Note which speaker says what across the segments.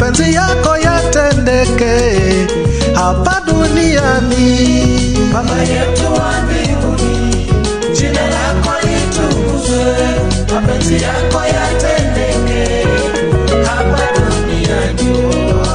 Speaker 1: mapenzi yako yatendeke hapa duniani.
Speaker 2: Baba yetu wa mbinguni, jina lako litukuzwe, mapenzi yako yatendeke hapa duniani.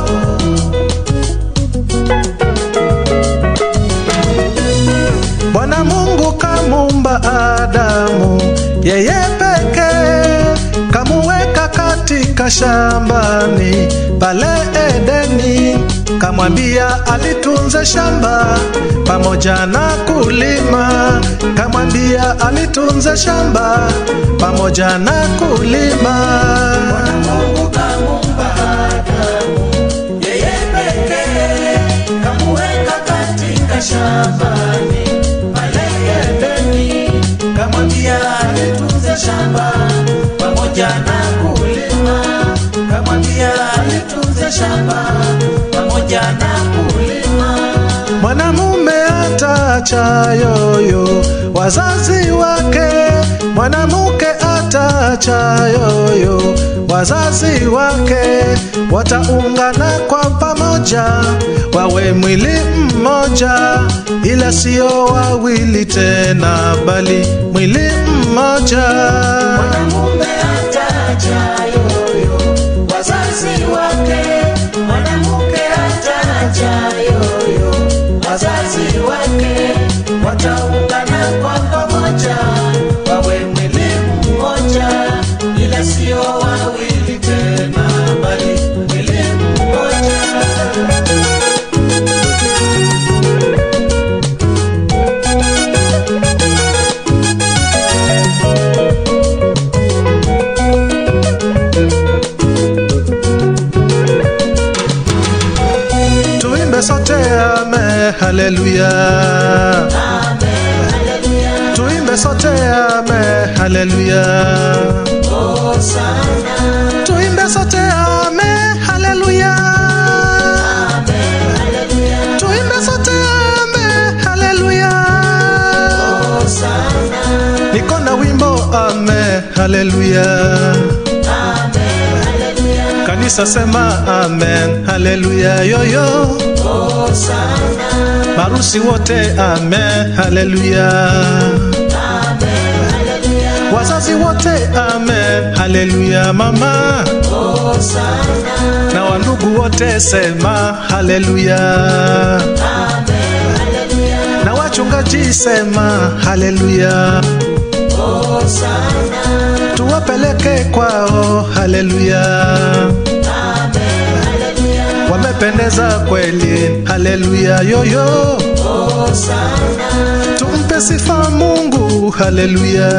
Speaker 1: Bwana Mungu kamumba Adamu, yeye pekee kamuweka katika shambani pale Edeni, kamwambia alitunze shamba pamoja na kulima, kamwambia alitunze shamba pamoja na kulima.
Speaker 2: Mungu kamuumba Adamu, yeye pekee kamuweka katika shambani pale Edeni, kamwambia alitunze shamba pamoja na kulima, kamwambia alitunze shamba pamoja na kulima.
Speaker 1: Mwanamume ataacha yoyo wazazi wake, mwanamke ataacha yoyo wazazi wake, wataungana kwa pamoja, wawe mwili mmoja, ila sio wawili tena, bali mwili mmoja.
Speaker 2: Mwanamume ataacha yoyo wazazi wake, mwanamke ataacha yoyo wazazi wake, wataungana kwa pamoja, wawe mwili mmoja, ila sio wawili tena, bali mwili mmoja.
Speaker 1: Tuimbe sote ame, haleluya. Tuimbe sote ame, haleluya. Tuimbe sote ame, haleluya. Tuimbe sote ame, haleluya. Niko na wimbo ame, haleluya. Kanisa sema amen, haleluya yoyo. Marusi wote amen, haleluya. Wazazi wote amen, haleluya mama. Na wandugu wote sema haleluya. Na wachungaji sema haleluya. Tuwapeleke kwao haleluya. Wamependeza kweli haleluya yoyo. Tumpe sifa Mungu haleluya.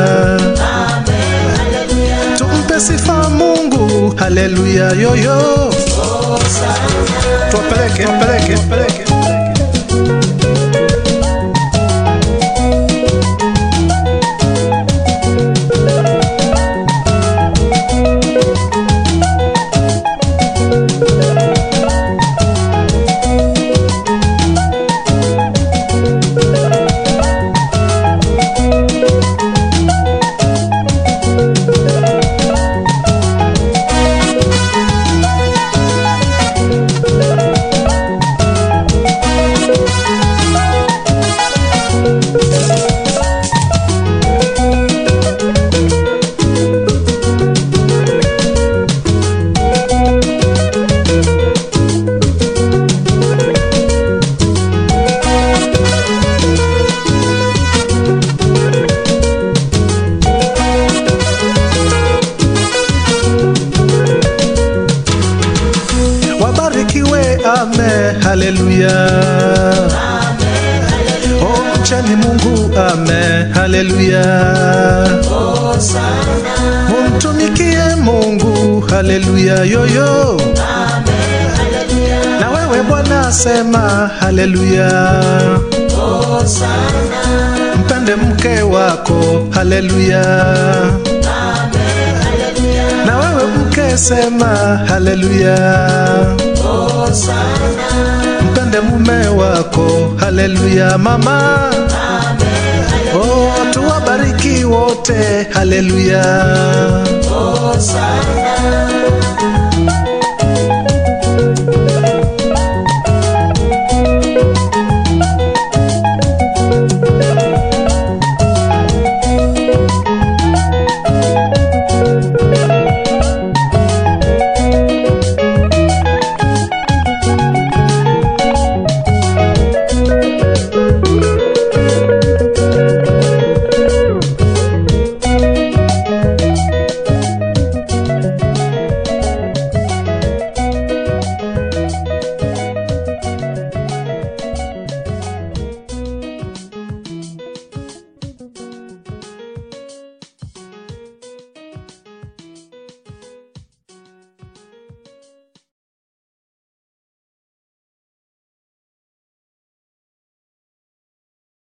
Speaker 1: Tumpe sifa Mungu haleluya yoyo. Tuwapeleke, tuwapeleke, tuwapeleke. Wabarikiwe, ame, haleluya. Oh, mcheni Mungu, ame, haleluya. Mumtumikie Mungu, haleluya yoyo. Na wewe Bwana sema haleluya. Mpende mke wako, haleluya. Na wewe mke sema haleluya. Mpende mume wako, haleluya mama. Oh, tuwabariki wote, haleluya.
Speaker 2: Hosanna,